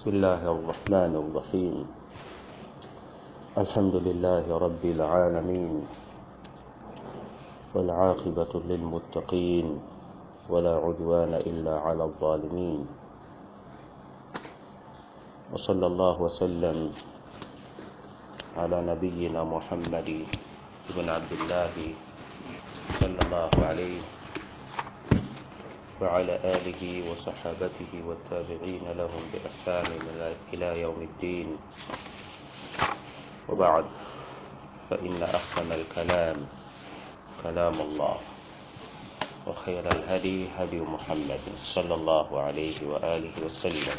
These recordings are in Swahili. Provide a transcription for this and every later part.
بسم الله الرحمن الرحيم الحمد لله رب العالمين والعاقبة للمتقين ولا عدوان إلا على الظالمين وصلى الله وسلم على نبينا محمد بن عبد الله صلى الله عليه وعلى آله وصحابته والتابعين لهم بإحسان إلى يوم الدين وبعد فإن أحسن الكلام كلام الله وخير الهدي هدي محمد صلى الله عليه وآله وسلم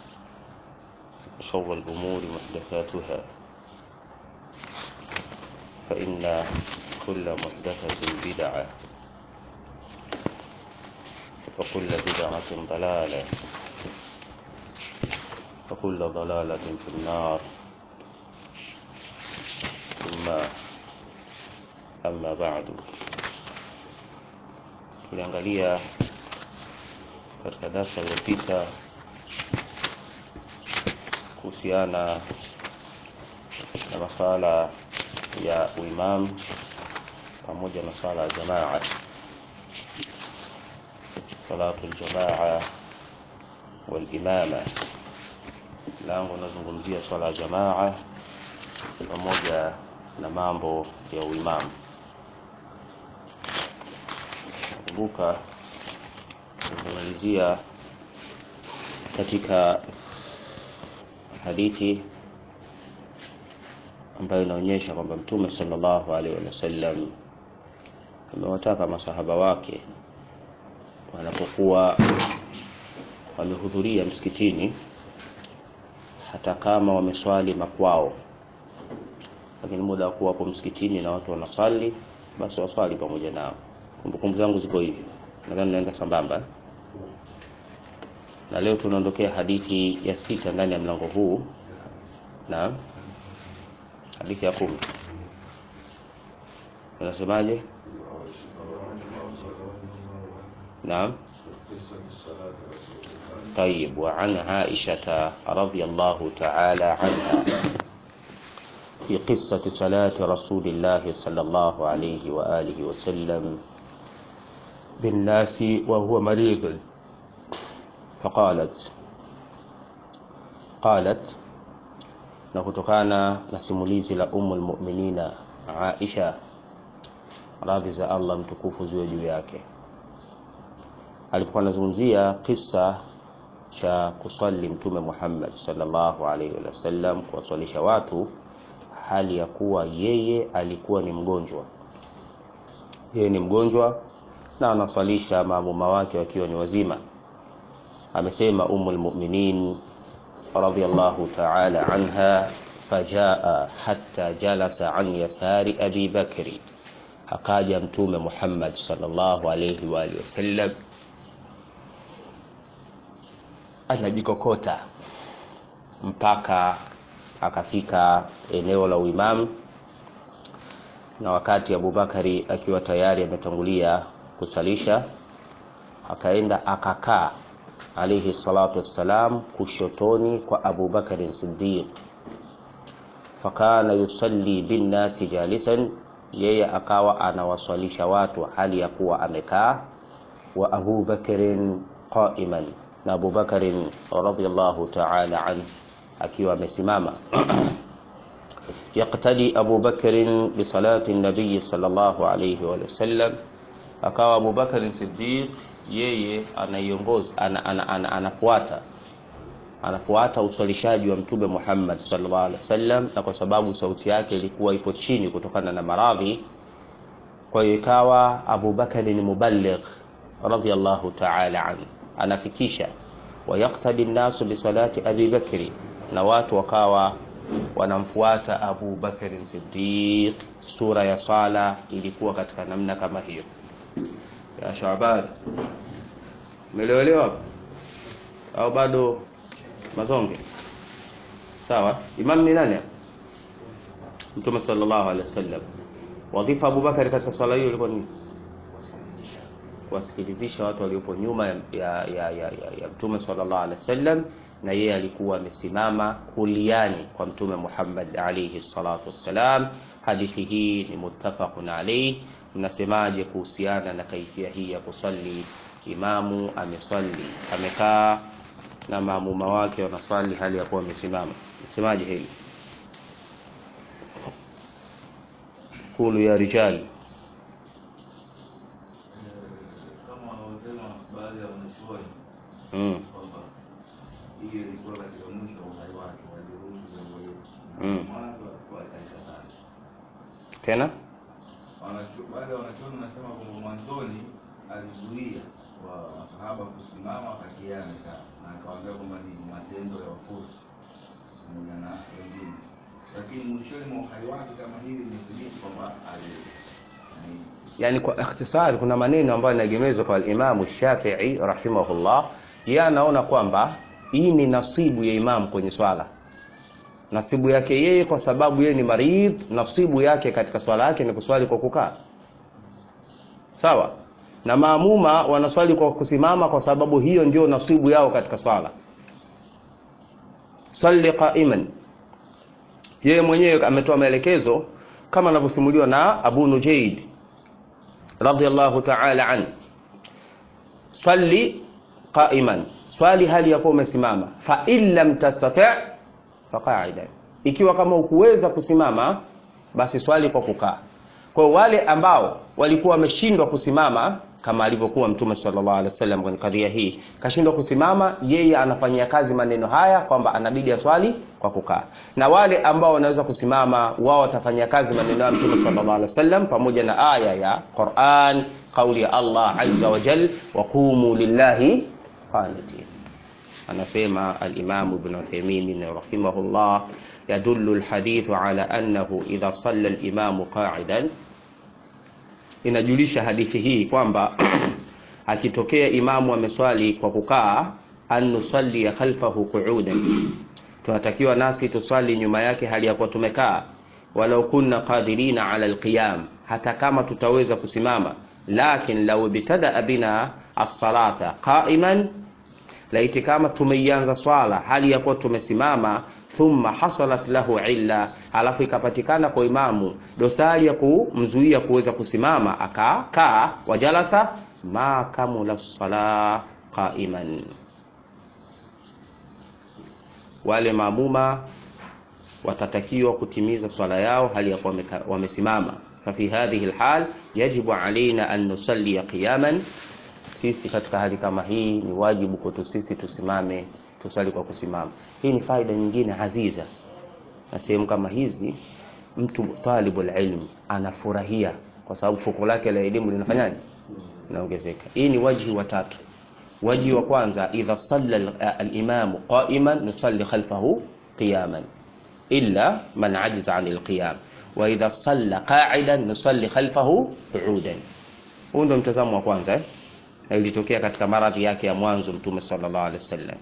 وشر الأمور محدثاتها فإن كل محدثة بدعة وكل بدعة ضلالة وكل ضلالة في النار ثم أما بعد tuliangalia katika darasa iliyopita kuhusiana na masala ya uimamu pamoja na sala ya jamaa salatu aljamaa walimama lango nazungumzia swala ya jamaa pamoja na mambo ya uimamu kumbuka kumalizia katika hadithi ambayo inaonyesha kwamba mtume sallallahu alaihi wasallam amewataka masahaba wake wanapokuwa wamehudhuria msikitini hata kama wameswali makwao lakini muda wa kuwa hapo msikitini na watu wanaswali basi waswali pamoja nao kumbukumbu zangu ziko hivi nadhani naenda sambamba na leo tunaondokea hadithi ya sita ndani ya mlango huu na hadithi ya kumi unasemaje نعم طيب وعن عائشة رضي الله تعالى عنها في قصة صلاة رسول الله صلى الله عليه وآله وسلم بالناس وهو مريض فقالت قالت na kutokana na simulizi la umu lmuminina aisha radhi za allah mtukufu ziwe juu yake alipokuwa anazungumzia kisa cha kuswali mtume muhammad salllahu alaihi wasallam kuwaswalisha watu hali ya kuwa yeye alikuwa ni mgonjwa yeye ni mgonjwa na anaswalisha maamuma wake wakiwa ni wazima amesema umu lmuminin radiallahu taala anha fajaa hatta jalasa an yasari abi bakri akaja mtume muhammad salllahu alaihi waalihi wasallam anajikokota mpaka akafika eneo la uimamu na wakati abubakari akiwa tayari ametangulia kusalisha akaenda akakaa alaihi salatu wassalam kushotoni kwa abubakarin sidiq fakana yusalli binnasi jalisan yeye akawa anawaswalisha watu hali ya kuwa amekaa wa abubakarin qaiman na abubakarin radiallahu taala anhu akiwa amesimama yaktadi abubakarin bisalati nabiyi salllahu alaihi wasallam akawa abubakarin sidiq yeye anaiongoza ana, ana, ana, anafuata anafuata uswalishaji wa mtume muhammad sallallahu alaihi wasallam na kwa sababu sauti yake ilikuwa ipo chini kutokana na maradhi kwa hiyo ikawa abubakari ni muballigh radiallahu taala anhu anafikisha wayaktadi nnasu bisalati abi bakri na watu wakawa wanamfuata abu bakari sidiq sura ya sala ilikuwa katika namna kama hiyo ya shaban umeelewelewa au bado mazonge sawa imam ni nani mtume sallallahu alaihi wasallam wadhifa abubakari katika swala hiyo ilikuwa ni kuwasikilizisha watu waliopo nyuma ya, ya, ya, ya, ya, ya mtume sallallahu alaihi wasallam na yeye alikuwa amesimama kuliani kwa mtume Muhammad alayhi salatu wassalam. Hadithi hii ni muttafaqun alayhi. Mnasemaje kuhusiana na kaifia hii ya kusali? Imamu ameswali amekaa na maamuma wake wanaswali hali ya kuwa wamesimama, msemaje hili? Kulu ya rijali kama wanavyosema baadhi ya wanachuoni mm. kwamba hiyo ilikuwa katika mwisho wa uhai wake, waliruhusu jambo hilo Mm. na mwanzo alikuwa alikataa. Tena Wanachu- Baadhi ya wanachuoni wanasema kwamba mwanzoni alizuia wa masahaba kusimama akakia amekaa na akawaambia kwamba ni matendo ya wafuasi pamoja na wengine, lakini mwishoni mwa uhai wake kama hili imethibiti kwamba ali ni- yani kwa ikhtisari, kuna maneno ambayo yanaegemezwa kwa Imamu Shafi'i rahimahullah. Yeye anaona kwamba hii ni nasibu ya imamu kwenye swala, nasibu yake yeye, kwa sababu yeye ni maridh. Nasibu yake katika swala yake ni kuswali kwa kukaa, sawa na maamuma wanaswali kwa kusimama, kwa sababu hiyo ndio nasibu yao katika swala. Salli qaiman, yeye mwenyewe ametoa maelekezo kama anavyosimuliwa na Abu Nujaid radhiyallahu ta'ala an salli qa'iman, swali hali ya kuwa umesimama. Fa in lam tastati' fa qa'idan, ikiwa kama ukuweza kusimama basi swali kwa kukaa. Kwa hiyo wale ambao walikuwa wameshindwa kusimama kama alivyokuwa Mtume sallallahu alaihi wasallam kwenye kadhia hii, kashindwa kusimama, yeye anafanyia kazi maneno haya kwamba anabidi aswali kwa kukaa, na wale ambao wanaweza kusimama, wao watafanyia kazi maneno ya Mtume sallallahu alaihi wasallam pamoja na aya ya Qur'an, kauli ya Allah azza wa jal, wa qumu lillahi qanitin. Anasema al-Imam Ibn Uthaymeen rahimahullah, yadullu al-hadithu ala annahu idha salla al-imamu qa'idan inajulisha hadithi hii kwamba akitokea imamu ameswali kwa kukaa, an nusalli khalfahu qu'udan, tunatakiwa nasi tuswali nyuma yake hali ya kuwa tumekaa, walau kunna qadirina ala alqiyam, hata kama tutaweza kusimama. Lakin law ibtadaa bina as-salata qa'iman, laiti kama tumeianza swala hali ya kuwa tumesimama thumma hasalat lahu illa, alafu ikapatikana kwa imamu dosari ya kumzuia kuweza kusimama akakaa, wajalasa ma kamula sala qaiman, wale maamuma watatakiwa kutimiza swala yao hali ya kuwa wameka- wamesimama. Fafi hadhihi alhal yajibu alaina an nusalli qiyaman, sisi katika hali kama hii ni wajibu kwetu sisi tusimame tusali kwa kusimama. Hii ni faida nyingine aziza, na sehemu kama hizi mtu talibul ilm anafurahia kwa sababu fuko lake la elimu linafanyaje? Linaongezeka. Hii ni wajhi wa tatu. Wajhi wa kwanza, idha salla al- al-imamu qa'iman nusalli khalfahu qiyaman illa man ajiza 'an al-qiyam wa idha salla qa'idan nusalli khalfahu qu'udan. Huu ndio mtazamo wa kwanza eh? na ilitokea katika maradhi yake ya mwanzo Mtume sallallahu alaihi wasallam.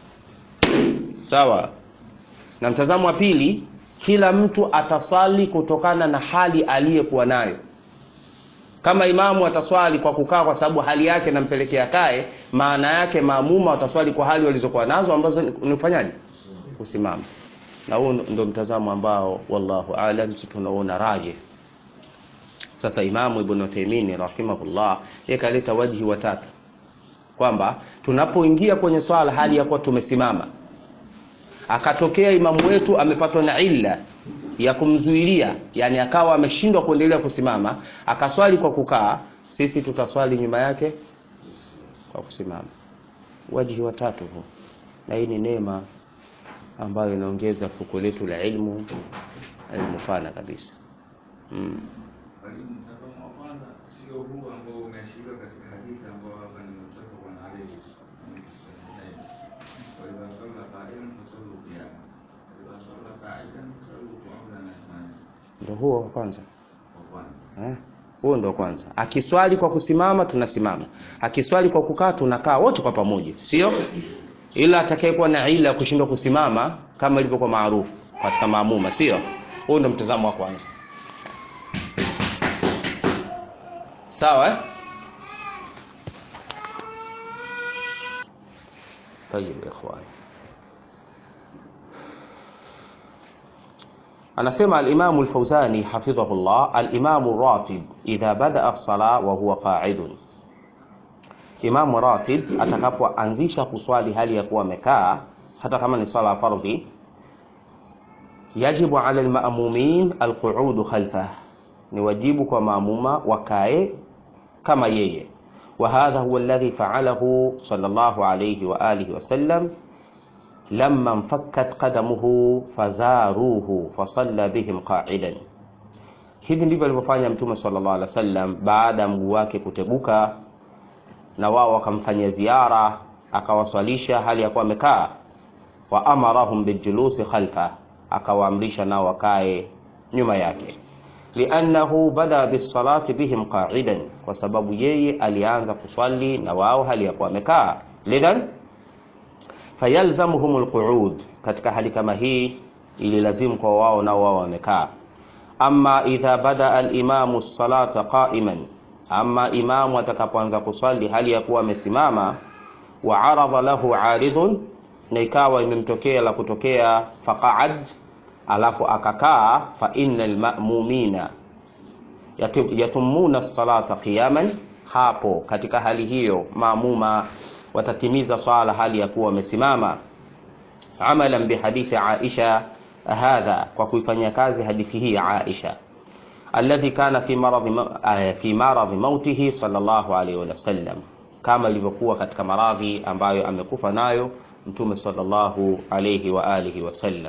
Sawa. Na mtazamo wa pili, kila mtu ataswali kutokana na hali aliyokuwa nayo. Kama imamu ataswali kwa kukaa kwa sababu hali yake inampelekea kae, maana yake maamuma wataswali kwa hali walizokuwa nazo ambazo ni ni kufanyaje? Kusimama. Na huo ndio mtazamo ambao wallahu aalam, si tunaona raje. Sasa Imamu Ibn Uthaymeen rahimahullah yeye kaleta wajhi wa tatu kwamba tunapoingia kwenye swala hali ya kuwa tumesimama akatokea imamu wetu amepatwa na illa ya kumzuilia, yani akawa ameshindwa kuendelea kusimama, akaswali kwa kukaa, sisi tutaswali nyuma yake kwa kusimama. Wajhi wa tatu huu, na hii ni neema ambayo inaongeza fuko letu la ilmu, ilmu pana kabisa mm. Lakini mtazamo wa kwanza sio huu ambao umeashiriwa katika hadithi ambao hapa nimetoka kwa Ali wa idha salla qa'iman fasallu qiyaman wa idha salla qa'idan fasallu qu'udan athmani Ndio huo wa kwanza wa kwanza eh? Huo ndo kwanza. Akiswali kwa kusimama tunasimama, akiswali kwa kukaa tunakaa wote kwa pamoja, sio? Ila atakayekuwa na ila ya kushindwa kusimama kama ilivyokuwa maarufu katika maamuma, sio? Huo ndo mtazamo wa kwanza, sawa eh? طيب يا اخوان anasema alimamu lfauzani hafidhahullah alimamu ratib idha badaa lsala wa huwa qaidun imamu ratib atakapoanzisha kuswali hali ya kuwa amekaa hata kama ni swala ya fardhi yajibu ala lmamumin alquudu khalfah ni wajibu kwa maamuma wakae kama yeye وهذا هو الذي فعله صلى الله عليه وآله وسلم لما انفكت قدمه فزاروه فصلى بهم قاعدا hivi ndivyo alivyofanya mtume sallallahu alaihi wasallam baada ya mguu wake kuteguka na wao wakamfanyia ziara akawaswalisha hali ya kuwa amekaa wa amarahum biljulusi khalfa akawaamrisha nao wakae nyuma yake liannahu bada bisalati bihim qa'idan kwa sababu yeye alianza kuswali na wao hali ya kuwa amekaa lidhan fayalzamuhum alqu'ud katika hali kama hii ili lazimu kwa wao nao wao wamekaa ama idha bada alimamu salata qa'iman ama imamu atakapoanza kuswali hali ya kuwa amesimama wa aradha lahu aridun na ikawa imemtokea la kutokea faqa'ad alafu akakaa fa innal ma'mumina yatumuna salata qiyaman hapo katika hali hiyo maamuma watatimiza swala hali ya kuwa wamesimama amalan bihadithi Aisha hadha kwa kuifanyia kazi hadithi hii ya Aisha alladhi kana fi maradhi fi maradhi mautihi sallallahu alayhi wasallam kama ilivyokuwa katika maradhi ambayo amekufa nayo mtume sallallahu alayhi wa alihi wasallam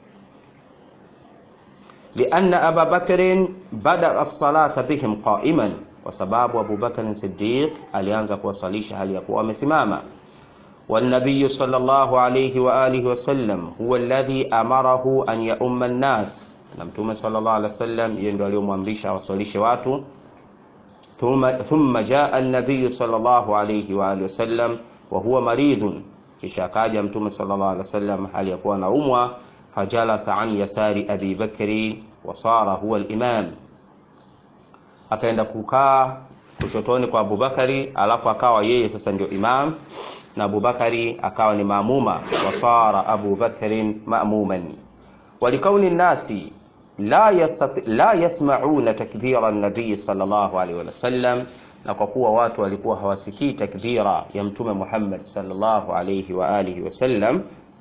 لأن أبا بكر بدأ الصلاة بهم قائما وسباب أبو بكر الصديق alianza kuwasalisha hali ya kuwa amesimama والنبي صلى الله عليه وآله وسلم هو الذي أمره أن يؤم الناس na mtume sallallahu alaihi wasallam yeye ndio aliyomwamrisha awasalishe watu thumma thumma jaa an-nabiy sallallahu alaihi wa alihi wasallam wa huwa maridun kisha akaja mtume sallallahu alaihi wasallam hali ya kuwa anaumwa fajalasa an yasari abi bakri wa sara huwa al-imam akaenda kukaa kushotoni kwa Abubakari alafu akawa yeye sasa ndio imam na Abubakari akawa ni maamuma wasara Abu Bakrin ma'muman walikauni nasi la, yastati, la yasmauna takbira nabii sallallahu alaihi wasallam na kwa kuwa watu walikuwa hawasikii takbira ya mtume Muhammad sallallahu alaihi wa alihi wasallam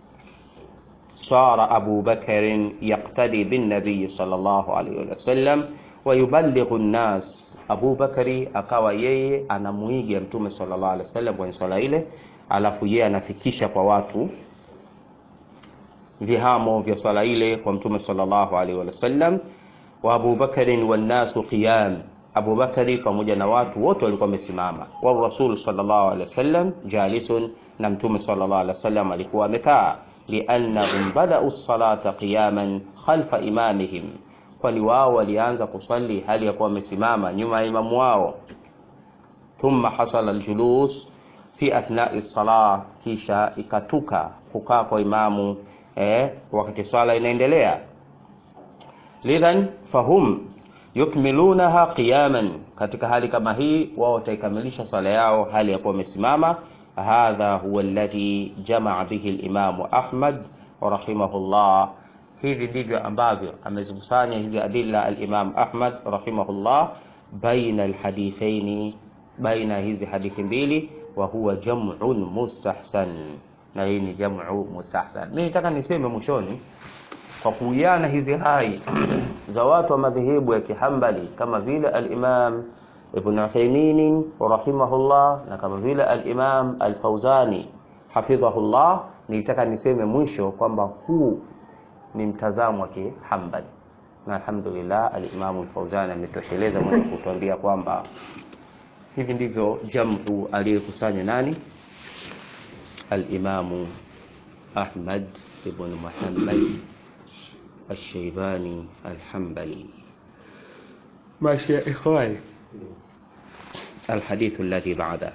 صار أبو بكر يقتدي بالنبي صلى الله عليه وسلم ويبلغ الناس أبو بكر akawa yeye anamuiga mtume sallallahu alaihi wasallam kwenye swala ile alafu yeye anafikisha kwa watu vihamo vya swala ile kwa mtume sallallahu alaihi wasallam wa Abu Bakari wan nasu qiyam Abu Bakari pamoja na watu wote walikuwa wamesimama wa Rasul sallallahu alaihi wasallam jalisun na mtume sallallahu alaihi wasallam alikuwa amekaa liannahum badau salata qiyaman khalfa imamihim kwani wao walianza kusali hali ya kuwa wamesimama nyuma ya imamu wao thumma hasala aljulus fi athnai salah kisha ikatuka kukaa kwa imamu eh, wakati swala inaendelea lidhan fahum yukmilunaha qiyaman katika hali kama hii wao wataikamilisha swala yao hali ya kuwa wamesimama hadha huwa alladhi jamaa bihi alimamu ahmad rahimahullah hivi ndivyo ambavyo amezikusanya hizi adilla alimam ahmad rahimahullah baina alhadithaini baina hizi hadithi mbili wa huwa jam'un mustahsan na hii ni jam'u mustahsan mimi nataka niseme mwishoni kwa kuiana hizi hai za watu wa madhehebu ya kihambali kama vile al-Imam Ibn Uthaymeen rahimahullah na kama vile al-Imam al-Fawzani hafidhahullah nilitaka niseme mwisho kwamba huu ni mtazamo wa kihambali na alhamdulillah al-Imam al-Fawzani ametosheleza mwenye kutuambia kwamba hivi ndivyo jamu aliyekusanya nani al-Imam Ahmad ibn Muhammad الشيباني الحنبلي ماشي يا إخواني الحديث الذي بعده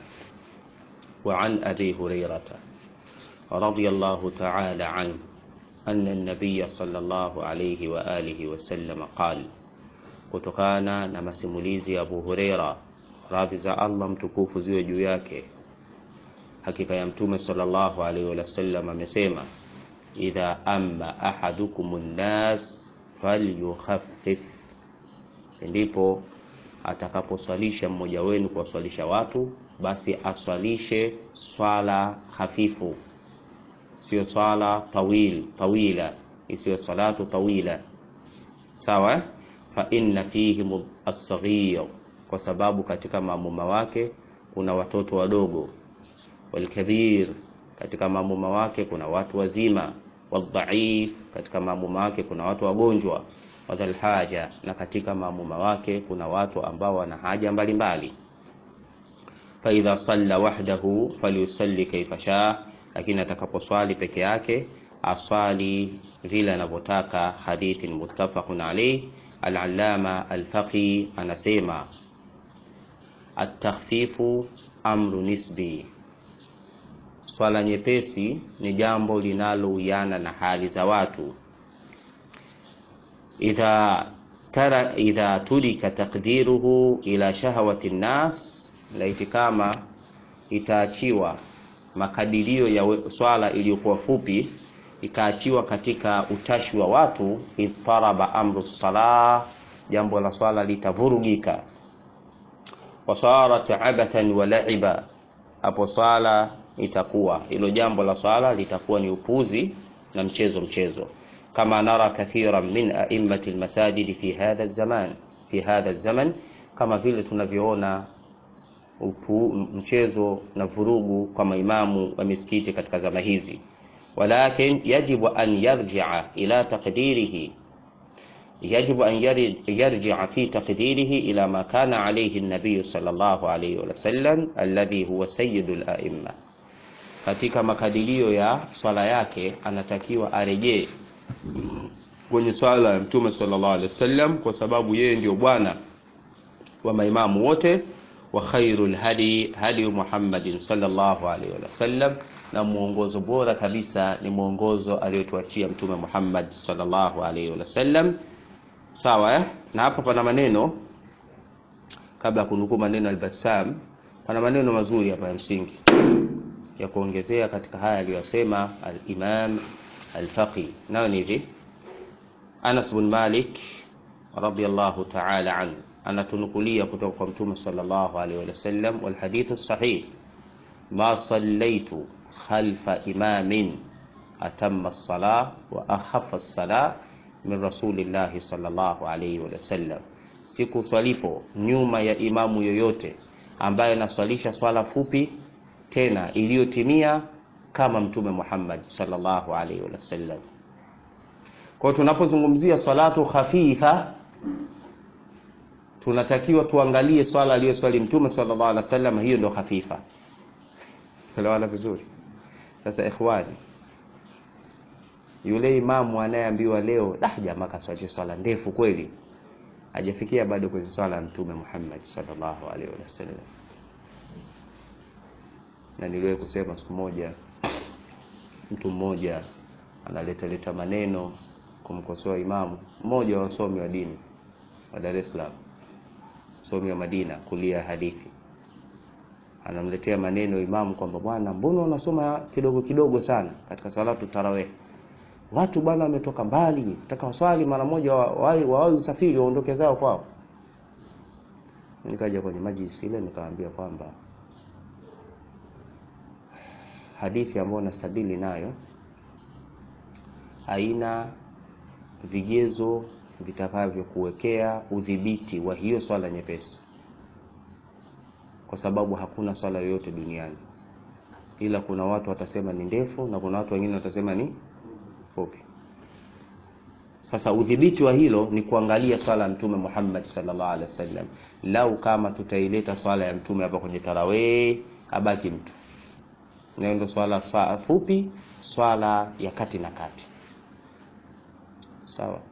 وعن أبي هريرة رضي الله تعالى عنه أن النبي صلى الله عليه وآله وسلم قال kutokana na masimulizi ya Abu Huraira radhi za Allah mtukufu ziwe juu yake hakika ya mtume sallallahu alaihi wasallam amesema idha amma ahadukum nnas falyukhaffif, ndipo atakaposwalisha mmoja wenu kuwaswalisha watu, basi aswalishe swala hafifu, sio swala tawil tawila, isiyo salatu tawila. Sawa, fa inna fihim as-saghir, kwa sababu katika maamuma wake kuna watoto wadogo, walkabir, katika maamuma wake kuna watu wazima, wadhaif, katika maamuma wake kuna watu wagonjwa wadhal haja, na katika maamuma wake kuna watu ambao wana haja mbalimbali. Fa idha salla wahdahu falyusalli kaifa shaa, lakini atakaposwali peke yake aswali vile anavyotaka. Hadithin muttafaqun alayh. Al-Allama Al-Faqi anasema at-takhfifu amru nisbi, swala nyepesi ni jambo linalowiana na hali za watu idha tara idha turika taqdiruhu ila shahawati nnas, laiti kama itaachiwa makadirio ya swala iliyokuwa fupi ikaachiwa katika utashi wa watu, idtaraba amru salah, jambo la swala litavurugika. Wasarat abathan wa laiba, hapo swala itakuwa hilo jambo la swala litakuwa ni upuzi na mchezo mchezo kama nara kathiran min a'immati almasajidi fi hadha zaman fi hadha zaman, kama vile tunavyoona mchezo na vurugu kwa maimamu wa misikiti katika zama hizi. Walakin yajibu an yarji'a ila taqdirihi yajibu an yarji'a fi taqdirihi ila ma kana alayhi an-nabiy sallallahu alayhi wa sallam alladhi huwa sayyidul a'imma, katika makadirio ya swala yake anatakiwa arejee kwenye swala ya Mtume sallallahu alaihi wasallam, kwa sababu yeye ndio bwana wa maimamu wote. Wa khairul hadi hadi Muhammadin sallallahu alaihi wasallam, na mwongozo bora kabisa ni mwongozo aliyotuachia Mtume Muhammad sallallahu alaihi wasallam. Sawa eh? Na hapa pana maneno, kabla ya kunukuu maneno al-Bassam, pana maneno mazuri hapa ya msingi ya kuongezea katika haya aliyosema al-Imam al-Faqi, nayo ni hivi Anas bin Malik radhiyallahu ta'ala anhu anatunukulia kutoka kwa Mtume sallallahu alaihi wasallam, wal hadithu sahih, ma sallaitu khalfa imamin atamma as-salah wa akhaffa as-salah min rasulillahi sallallahu alaihi wasallam, siku swalipo nyuma ya imamu yoyote ambaye anaswalisha swala fupi tena iliyotimia kama Mtume Muhammad sallallahu alaihi wasallam. Kwa hiyo tunapozungumzia salatu khafifa tunatakiwa tuangalie swala aliyoswali Mtume sallallahu alaihi wasallam, hiyo ndio khafifa. Elewana vizuri. Sasa ikhwani, yule imamu anayeambiwa leo dah, jamaa kaswali swala ndefu kweli, hajafikia bado kwenye swala ya Mtume Muhammad sallallahu alaihi wasallam. Na niliwahi kusema siku moja, mtu mmoja analeta leta maneno kumkosoa imamu mmoja wa wasomi wa dini wa Dar es Salaam, somi wa Madina, kulia hadithi, anamletea maneno imamu kwamba bwana, mbona unasoma kidogo kidogo sana katika salatu tarawih? Watu bwana wametoka mbali, nataka waswali mara moja, wawahi wa, wa, usafiri waondoke zao kwao. Nikaja kwenye majlisi ile nikamwambia kwamba hadithi ambayo nastadili nayo haina vigezo vitakavyokuwekea udhibiti wa hiyo swala nyepesi, kwa sababu hakuna swala yoyote duniani, ila kuna watu watasema ni ndefu na kuna watu wengine watasema ni fupi. Sasa udhibiti wa hilo ni kuangalia swala ya Mtume Muhammad sallallahu alaihi wasallam. Lau kama tutaileta swala ya Mtume hapa kwenye tarawih, abaki mtu nayo, ndio swala saa fupi, swala ya kati na kati Sawa.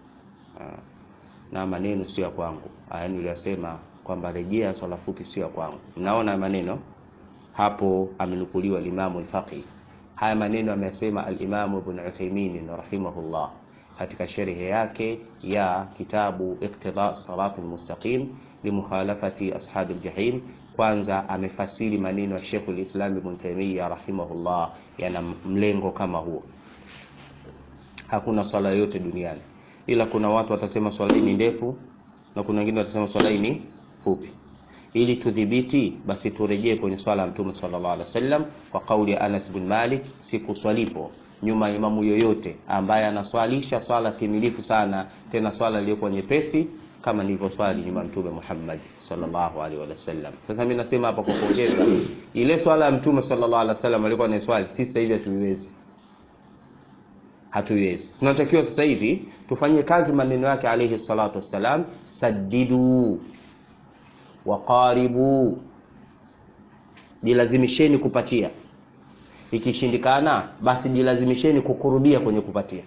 Na maneno sio ya kwangu, aya niliyosema kwamba rejea swala fupi sio ya kwangu. Mnaona maneno hapo, amenukuliwa al-Imam al-Faqih. Haya maneno amesema al-Imam Ibn Uthaymeen rahimahullah katika sharhi yake ya kitabu Iqtida Sirat al-Mustaqim limukhalafati ashabi al-jahim. Kwanza amefasiri maneno ya Sheikh al-Islam Ibn Taymiyyah rahimahullah, yana mlengo kama huo. Hakuna swala yoyote duniani ila kuna watu watasema swala hii ni ndefu na kuna wengine watasema swala hii ni fupi ili tudhibiti basi turejee kwenye swala ya mtume sallallahu alaihi wasallam kwa kauli ya Anas bin Malik siku swalipo nyuma ya imamu yoyote ambaye anaswalisha swala timilifu sana tena swala iliyokuwa nyepesi kama nilivyoswali nyuma ya mtume Muhammad sallallahu alaihi wasallam sasa mimi nasema hapa kwa kuongeza ile swala ya mtume sallallahu alaihi wasallam alikuwa anaswali sisi sasa hivi hatuiwezi hatuiwezi tunatakiwa sasa hivi tufanye kazi maneno yake alayhi salatu wassalam saddidu waqaribu jilazimisheni kupatia ikishindikana basi jilazimisheni kukurubia kwenye kupatia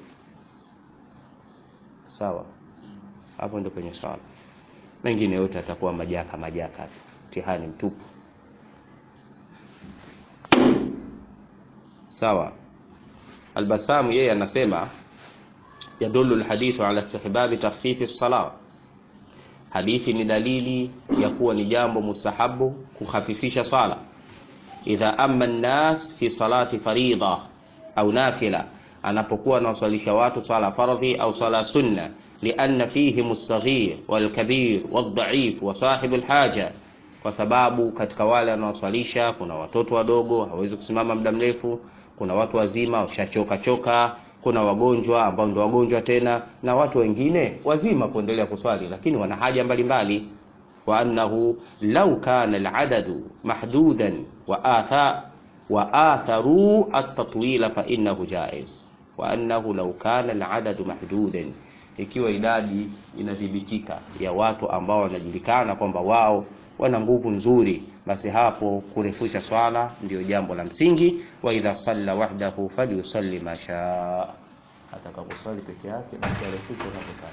sawa hapo ndio kwenye swala mengine yote atakuwa majaka majaka tu mtihani mtupu sawa albasamu yeye anasema yadullu alhadithu ala istihbabi takhfifi as-salat hadithi ni dalili ya kuwa ni jambo mustahabu kukhafifisha swala idha amma an-nas fi salati faridha au nafila anapokuwa anawaswalisha watu swala fardhi au swala sunna lianna fihim as-saghir wal-kabir wad-da'if wa sahib al-haja kwa sababu katika wale wanaoswalisha kuna watoto wadogo hawezi kusimama muda mrefu kuna watu wazima washachoka choka kuna wagonjwa ambao ndio wagonjwa tena na watu wengine wazima kuendelea kuswali lakini wana haja mbalimbali wa annahu law kana al-adadu mahdudan wa atha wa atharu at-tatwila fa innahu jaiz wa annahu law kana al-adadu mahdudan ikiwa idadi inadhibitika ya watu ambao wanajulikana kwamba wao wana nguvu nzuri basi hapo kurefusha swala ndio jambo la msingi wa idha salla wahdahu falyusalli ma shaa atakaposwali peke yake basi arefushe anapotaka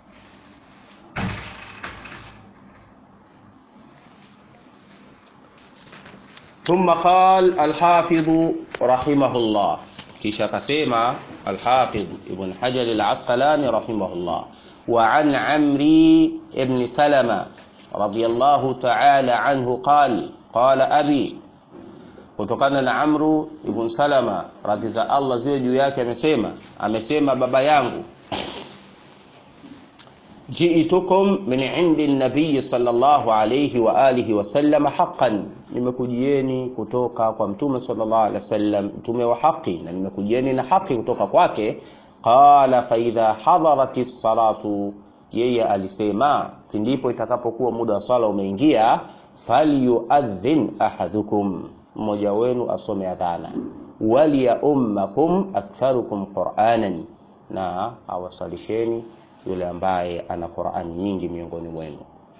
ثم قال الحافظ رحمه الله kisha akasema الحافظ ابن حجر العسقلاني رحمه الله وعن عمري ابن سلمة رضي الله تعالى عنه قال قال أبي kutokana na Amru ibn Salama radhi za Allah ziwe juu yake amesema amesema baba yangu jiitukum min indi nabii sallallahu alayhi wa alihi wasallam haqqan nimekujieni kutoka kwa mtume sallallahu alaihi wasallam mtume wa haki na nimekujieni na haki kutoka kwake qala fa idha hadarati salatu yeye alisema ndipo itakapokuwa muda wa swala umeingia falyuadhin ahadukum mmoja wenu asome adhana waliya ummakum aktharukum qur'anan na awasalisheni yule ambaye ana Qur'ani nyingi miongoni mwenu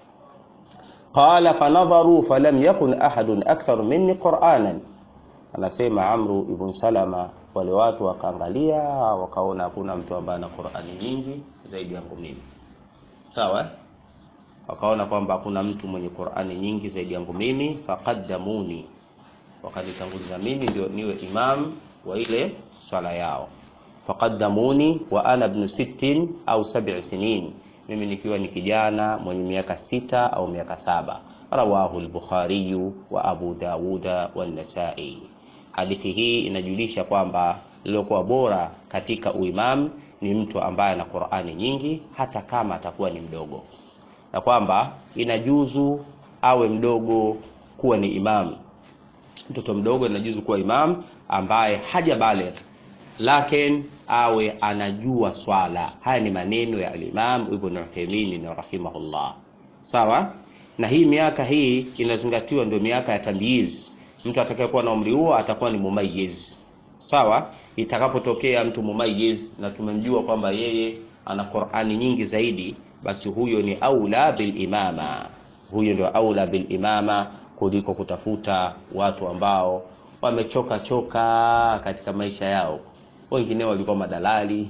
qala fanadharu falam yakun ahadun akthar minni qur'anan anasema Amru ibn Salama wale watu wakaangalia wakaona hakuna mtu ambaye ana Qur'ani nyingi zaidi yangu mimi sawa wakaona kwamba hakuna mtu mwenye Qur'ani nyingi zaidi yangu mimi faqaddamuni wakanitanguliza mimi ndio niwe imam wa ile swala yao faqaddamuni wa ana ibn sittin au sab'i sinin mimi nikiwa ni kijana mwenye miaka sita au miaka saba rawahu al-bukhari wa abu dawuda wa nasai hadithi hii inajulisha kwamba lilokuwa bora katika uimam ni mtu ambaye ana Qur'ani nyingi hata kama atakuwa ni mdogo na kwamba inajuzu awe mdogo kuwa ni imam mtoto mdogo inajuzu kuwa imam ambaye haja baligh lakin awe anajua swala haya ni maneno ya al-Imam Ibn Uthaymeen rahimahullah sawa na hii miaka hii inazingatiwa ndio miaka ya tamyiz mtu atakayekuwa na umri huo atakuwa ni mumayyiz sawa itakapotokea mtu mumayyiz na tumemjua kwamba yeye ana Qur'ani nyingi zaidi basi huyo ni aula bil imama huyo ndio aula bil imama kuliko kutafuta watu ambao wamechoka choka katika maisha yao wengine walikuwa madalali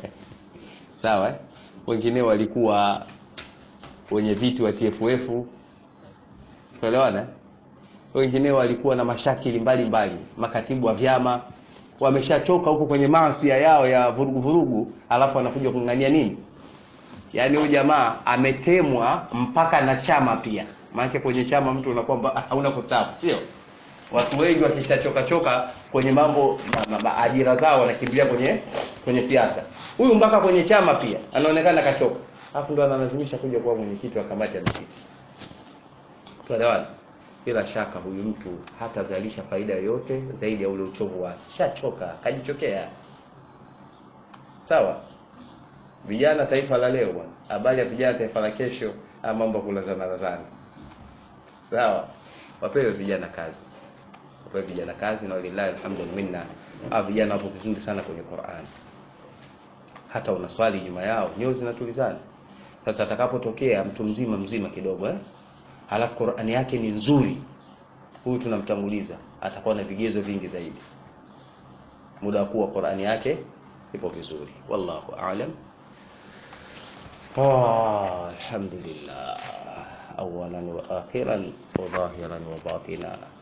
sawa wengine walikuwa wenye viti wa TFF tuelewana wengine walikuwa na mashakili mbalimbali mbali. makatibu wa vyama wameshachoka huko kwenye maasia yao ya vurugu vurugu alafu anakuja kung'ania nini yaani huyu jamaa ametemwa mpaka na chama pia maana kwenye chama mtu unakuwa hauna kustaafu sio watu wengi wakishachoka choka kwenye mambo ma, ma, ma, ajira zao wanakimbilia kwenye kwenye siasa huyu mpaka kwenye chama pia anaonekana kachoka alafu ndo analazimisha kuja kuwa mwenyekiti wa kamati ya msikiti tuelewana bila shaka huyu mtu hatazalisha faida yoyote zaidi ya ule uchovu wake shachoka kajichokea sawa vijana taifa la leo bwana habari ya vijana taifa la kesho ama mambo ya kulazana lazana sawa wapewe vijana kazi wapewe vijana kazi na walillahi alhamdu wal minna hawa vijana wapo vizuri sana kwenye Qur'an hata unaswali nyuma yao nyoyo zinatulizana sasa atakapotokea mtu mzima mzima kidogo eh halafu Qur'ani yake ni nzuri huyu tunamtanguliza atakuwa na vigezo vingi zaidi muda wa kuwa Qur'ani yake ipo vizuri wallahu a'lam آه الحمد لله أولا وآخرا وظاهرا وباطنا